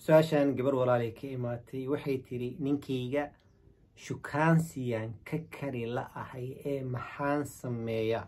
su-aashan gabar walaalay ka imaatay waxay tiri ninkayga shukaansiyaan ka kari la ahay ee maxaan sameeya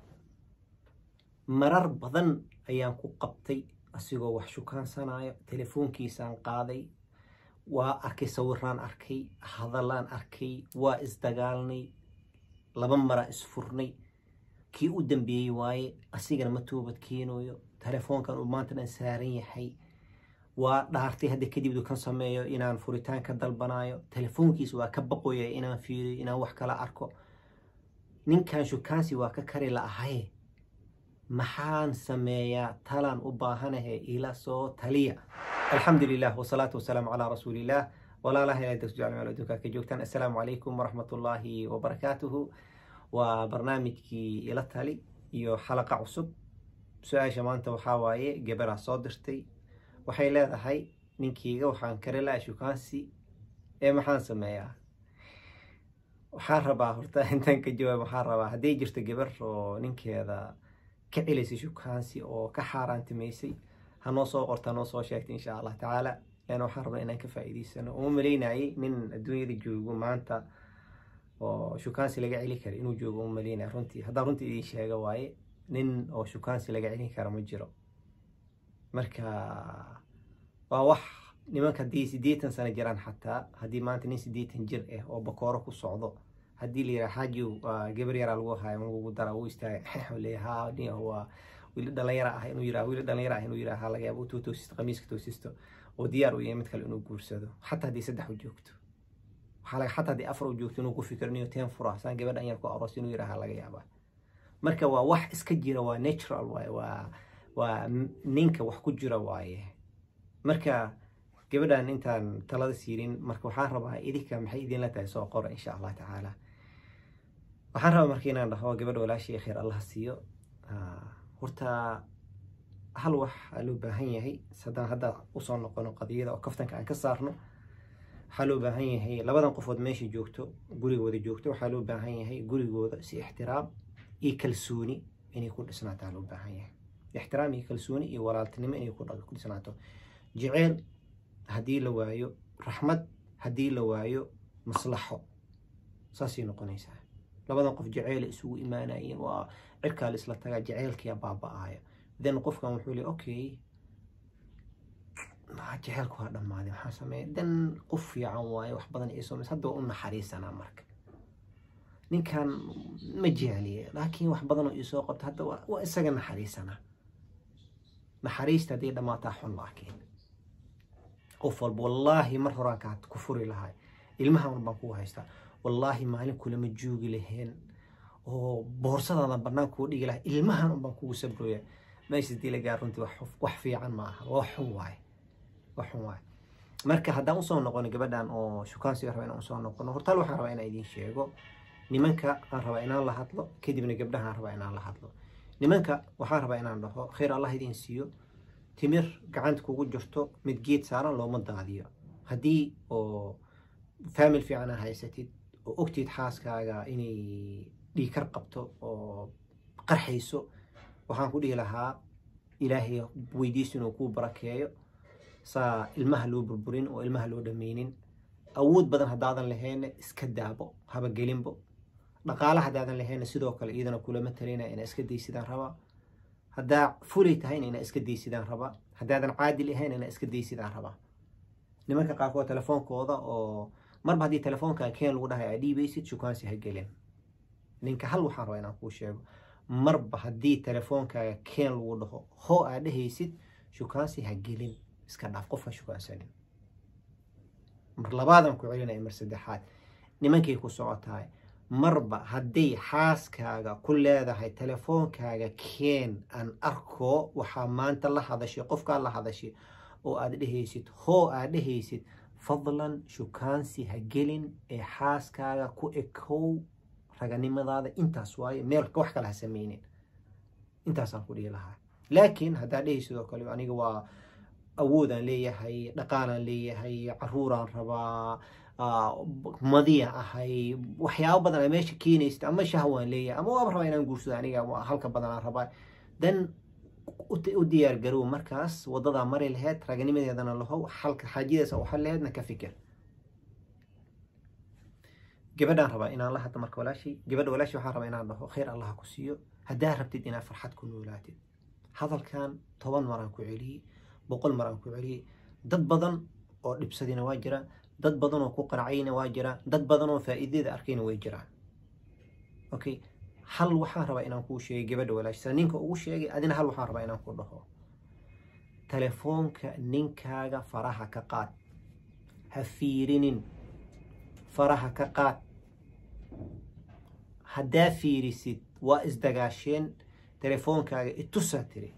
marar badan ayaan ku qabtay asigoo wax shukaansanayo telefoonkiisaan qaaday waa arkay sawiraan arkay hadalaan arkay waa isdagaalnay laba mara isfurnay kii u dambeeyey waaye asigana ma toobad keenayo telefoonkan uu maanta dhan saaran yahay waa dhaartay hadda kadib du kan sameeyo inaan furitaan ka dalbanayo telefoonkiisa waa ka baqoya inaan fiiriyo inaan wax kala arko ninkan shukaansi waa ka kari la ahaye maxaan sameeyaa talaan u baahanahe ila soo taliya alxamdu lilah wasalaatu wasalaamu calaa rasuuliillah walaalaha ilaa dasjecel meel adduunka ka joogtaan assalaamu calaykum waraxmatullaahi wabarakaatuhu waa barnaamijkii ila tali iyo xalaqa cusub su-aasha maanta waxaa waaye gabaraa soo dirtay waxay leedahay ninkeyga waxaan kari laha shukaansi ee maxaan sameeyaa waxaan rabaa horta intaan ka jawaab waxaan rabaa hadday jirto gabar oo ninkeeda ka celisay shukaansi oo ka xaaraantimaysay hanoo soo qorta hanoo soo sheegtay insha allah tacaala leana waxaan rabnaa inaan ka faa'iidaysano uma malaynayay nin adduunyada joogo maanta oo shukaansi laga celi kara inuu joogo uma malaynaya runtii haddaan runtii idiin sheega waaye nin oo shukaansi laga celin kara ma jiro marka waa wax nimanka haddii siddeetan sano jiraan xataa haddii maanta nin siddeetan jir ah oo bakooro ku socdo haddii la yidhaha xaajiw gabar yaraa lagu hayo lagu dara uu istaaga leeyaha nin waa wiili dhalinyara ah inuu yiraha wiili dhalinyara ah inuu yiraha laga yaabo tuu toosisto qamiiska toosisto oo diyaar u yahay mid kale inuu guursado xataa haddii saddex u joogto waxaa laga xataa haddii afar u joogto inuu ku fikiro inuu teen fura saan gabadhan yar ku aroos inuu yiraha laga yaabaa marka waa wax iska jira waa natural waaye waa waa ninka wax ku jira waaye marka gabadhan intaan talada siirin marka waxaan rabaa idinka maxay idinla tahay soo qora insha allah tacaala waxaan rabaa marka inaan dhaho gabadha walaashii khayr allah siiyo horta hal wax aa loo baahan yahay haddaan hadda usoo noqono qadiyada oo kaftanka aan ka saarno waxaa loo baahan yahay labadan qofood meesha joogto gurigooda joogto waxaa loo baahan yahay gurigooda si ixtiraam iyo kalsooni inay ku dhisnaataa loo baahan yahay ixtiraam iyo kalsooni iyo walaaltinimo inay ku dhisnaato jeceyl haddii la waayo raxmad haddii la waayo maslaxo saasay noqonaysaa labadan qof jeceyla isugu imaanayeen waa cirkaa la isla tagaa jeceylkiyaa baaba-aaya then qofkan wuxuu le okay jeceylku waa dhammaaday maxaa sameeya then qof fiican waaye wax badan iisoo mis hadda waa u naxariisanaa marka ninkan ma jecliye laakiin wax badanoo iisoo qabta hadda waa isaga naxariisanaa naxariista hadday dhammaataa xun laakiin qof walba wallaahi mar horaan kaa ku furi lahay ilmahan baan kugu haystaa wallaahi maalin kulama joogi laheen oo boorsadaada bannaan kuu dhigi lahay ilmahan unbaan kugu sabrooya meesha dii la gaar runtii wax fiican ma aha waa xun waaye waa xun waaye marka haddaan usoo noqono gabadhan oo shukaansiga raba inaan usoo noqono hortaal waxaan rabaa inaan idiin sheego nimanka aan rabaa inaan la hadlo kadibna gabdhahaan rabaa inaan la hadlo nimanka waxaan rabaa inaan dhaho khayr allah idiin siiyo timir gacanta kugu jirto mid geed saaran looma daadiyo haddii oo faamil fiican aa haysatid oo ogtid xaaskaaga inay dhiikar qabto oo qarxayso waxaan ku dhihi lahaa ilaahay weydiisto inuu kuu barakeeyo saa ilmaha loo burburin oo ilmaha loo dhammaynin awood badan haddaadan lahayna iska daabo habagelinbo dhaqaale haddaadan lahayna sidoo kale iyadana kulama talina inaa iska daysidaan rabaa haddaa fulay tahayna inaa iska daysidaan rabaa haddaadan caadil ahayn inaa iska daysidaan rabaa nimanka qaarkood telefoonkooda oo marba haddii telefoonkaa keen lagu dhahay aa dhiibaysid shukaansi ha gelin ninka hal waxaan rabaa inaan kuu sheego marba haddii telefoonkaaga keen lagu dhaho hoo aa dhehaysid shukaansi ha gelin iska dhaaf qofka shukaansanin mar labaadaan ku celinaya mar saddexaad nimankay ku socotahay marba hadday xaaskaaga ku leedahay telefoonkaaga keen aan arko waxaa maanta la hadashay qofkaa la hadashay oo aad dhehaysid hoo aad dhehaysid fadlan shukaansi ha gelin ee xaaskaaga ku ekow raganimadaada intaas waaye meel wax kale ha sameynin intaasaan ku dhihi lahaa laakiin haddaa dhehi sidoo kale aniga waa awoodaan leeyahay dhaqaalaan leeyahay caruuraan rabaa madiya ahay waxyaabo badan a meesha keenaysta ama shahwaan leeyahay ama waaba rabaa inaan guursado aniga halka badanaan rabaa dan u diyaar garow markaas wadadaa mari laheyd raganimadeedana lahow xalka xaajidaas u xal laheydna ka fikir gabadhaan rabaa inaan la hadlo marka walaashii gabadha walaashii waxaan rabaa inaan dhaho khayr allaha ku siiyo haddaa rabtid inaad farxad ku noolaatid hadalkan toban maraan ku celiyey boqol maraan ku celiyey dad badan oo dhibsadina waa jira dad badan oo ku qanacayna waa jira dad badan oo faa'iidada arkayna way jiraan okay hal waxaan rabaa inaan kuu sheegay gabadha walaashisa ninka ugu sheegay adina hal waxaan rabaa inaan ku dhaho telefoonka ninkaaga faraha ka qaad ha fiirinin faraha ka qaad haddaa fiirisid waa isdagaasheen telefoonkaaga itusaa tiri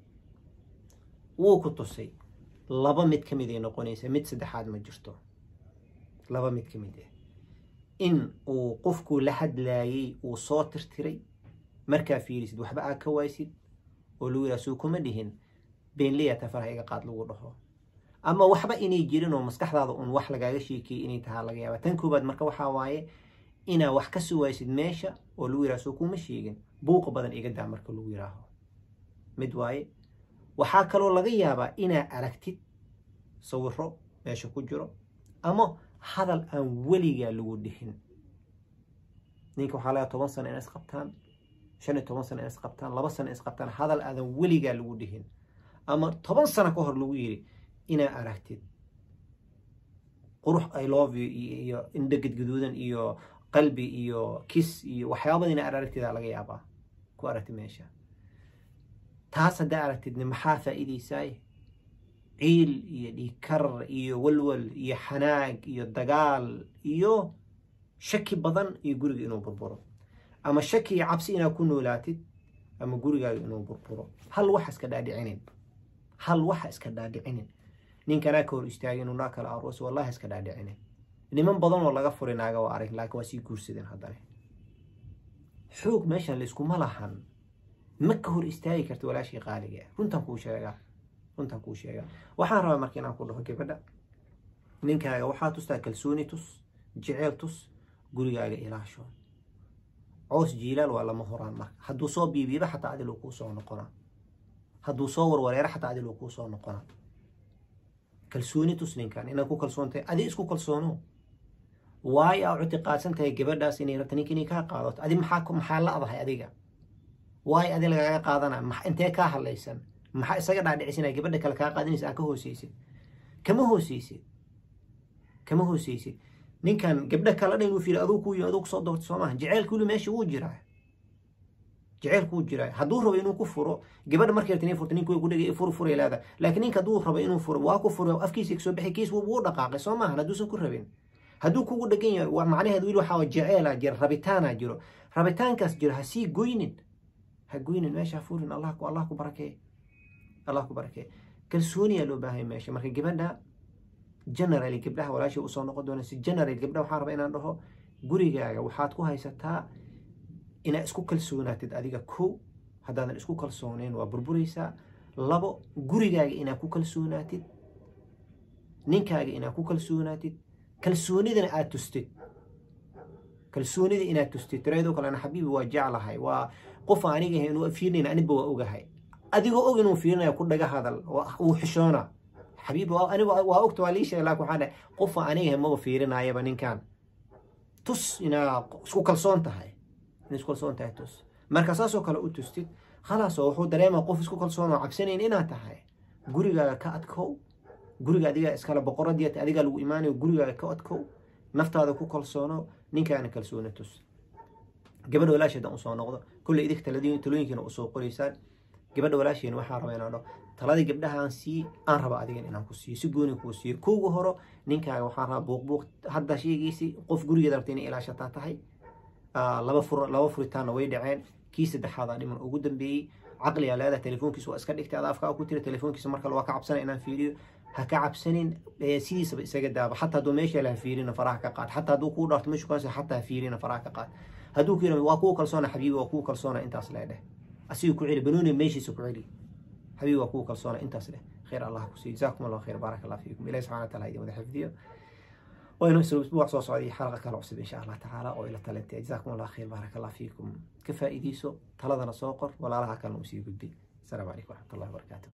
wuu ku tusay laba mid ka mid ay noqonaysa mid saddexaad ma jirto laba mid ka mid ah in uu qofkuu la hadlaayey uu soo tirtiray markaa fiirisid waxba aad ka waysid oo lagu yidhaha suu kuma dhihin beenleyata faraha iga qaad lagu dhaho ama waxba inay jirin oo maskaxdaada un wax lagaaga sheekiyey inay tahaa laga yaaba tan koobaad marka waxaa waaye inaa wax ka suwaysid meesha oo lagu yidhaha soo kuma sheegin buuqa badan iga daa marka lagu yidhaaho mid waaye waxaa kaloo laga yaabaa inaa aragtid sawiro meesha ku jiro ama hadal aan weligaa lagu dhihin ninka waxaa laga toban sano in isqabtaan shan iyo toban sano in isqabtaan laba sano in isqabtaan hadal aadan weligaa lagu dhihin ama toban sano ka hor lagu yidhi inaa aragtid qurux i love you iyo indho gadgaduudan iyo qalbi iyo kis iyo waxyaabada inaa aragtidaa laga yaabaa ku aragtid meesha taas haddaa aragtidna maxaa faa'iidaysaay ciil iyo dhiikar iyo walwal iyo xanaag iyo dagaal iyo shaki badan iyo guriga inuu burburo ama shaki iyo cabsi inaad ku noolaatid ama gurigaaga inuu burburo hal waxa iska dhaadhicinin hal waxa iska dhaadhicinin ninkanaa ka hor istaagay inuu naa kala aroos wallahi iska dhaadhicinin niman badan oo laga furi naaga waa arag laakiin waa sii guursadeen haddana xoog meeshan layskuma lahan ma ka hor istaagi karta walaashii qaaliga ah runtan kuu sheegaa runtan kuu sheegaa waxaan rabaa marka inaan ku dhaho gabadha ninkaaga waxaa tustaa kalsooni tus jeceel tus gurigaaga ilaasho coos jiilaal waa lama horaan marka hadduu soo biibiiba xataa adiluu kuu soo noqonaa hadduu soo warwareero xataa adiluu kuu soo noqonaa kalsooni tus ninkan inaad ku kalsoon tahay adi isku kalsoono waayo aa cutiqaadsan tahay gabadhaas inay rabta ninka inay kaa qaadato adi maxaa maxaa la adahay adiga waayo adi lagaaga qaadana intee kaa hadlaysan maxaa isaga dhaadhicisina gabadha kale kaa qaadanaysa aan ka hooseysid kama hooseysid kama hooseysid ninkan gabdha kala dhan inuu fiiri aduu ku yimi aduu kusoo doorta soo maaha jaceylka weli meesha wuu jiraa jaceylku wuu jiraa hadduu rabo inuu ku furo gabadha markay rabta inay furto ninka way ku dhegay fur furay leeda laakiin ninka hadduu rabo inuu furo waa ku furo afkiisa kasoo bixi kiis wuu dhaqaaqay soo maahan hadduusan ku rabin hadduu kugu dhegan yahay waa macnaheed weli waxaa jaceela jira rabitaanaa jiro rabitaankaas jiro ha sii goynin ha goynin meesha ha furin allah ku allah ku barakee allah ku barakee kalsooniyaa loo baahay meesha marka gabadha generally gabdhaha walaashay usoo noqon doona si general gabdhaha waxaan rabaa inaan dhaho gurigaaga waxaad ku haysataa inaad isku kalsoonaatid adiga kow haddaadan isku kalsooneyn waa burburaysaa labo gurigaaga inaad ku kalsoonaatid ninkaaga inaad ku kalsoonaatid kalsoonidana aad tustid kalsoonida inaad tustid tiradoo kale ana xabiibi waa jeclahay waa qof aniga ahay inuu fiirinayn aniba waa ogahay adigoo og inuu fiirinayo ku dhaga hadal uu xishoona xabiibi anigu waa ogta waa lii sheegay laakin waxaan dhahay qofa aniga ahay maba fiirinayaba ninkan tus inaa isku kalsoon tahay inaa isku kalsoon tahay tus marka saasoo kale u tustid khalaas oo wuxuu dareemaa qof isku kalsoon oo cabsanayn inaad tahay gurigaaga ka adkow guriga adigaa iskale boqoradii adigaa lagu imaanayo gurigaaga ka adkow naftaada ku kalsoono ninkaana kalsooni tus gabadha walaasheedan usoo noqdo kulley idig talooyinkiina usoo qoraysaan gabadha walaasheena waxaa raba inaan dhaho taladii gabdhahaan sii aan raba adigan inaan ku siiyo si gooni kuu siiyo kowga horo ninkaaga waxaan rabaa buuqbuuq hadda sheegaysi qof gurigeeda rabta inay ilaashataa tahay laba fur laba furitaanna way dhaceen kii saddexaadaa dhiman ugu dambeeyey caqligaa leedahay telefoonkiisa waa iska dhigtay ada afkaa ku tira telefoonkiisa markale waa ka cabsana inaan fiiriyo ha ka cabsanin sidiisaba isaga daaba xataa hadduu meesha laha fiirina faraha ka qaad xataa hadduu kuu dhaarto meeshu kaansa xataa ha fiirina faraha ka qaad hadduu ku yidhahdo waa kuu kalsoona xabiibi waa kuu kalsoona intaas leedheh asiga ku celi banooni meeshiisa ku celi حبيبي واكوك الصونة انت سله خير الله كسي جزاكم الله خير بارك الله فيكم إلهي سبحانه وتعالى يدي مدح فيديو وإنه يسلو أسبوع صوص عدي حلقة كالو عصب إن شاء الله تعالى وإلى تلاتي جزاكم الله خير بارك الله فيكم كفا إديسو تلدنا سوقر ولا لها كان نمسي قدي asalaamu calaykum waraxmat ullahi wabarakaatu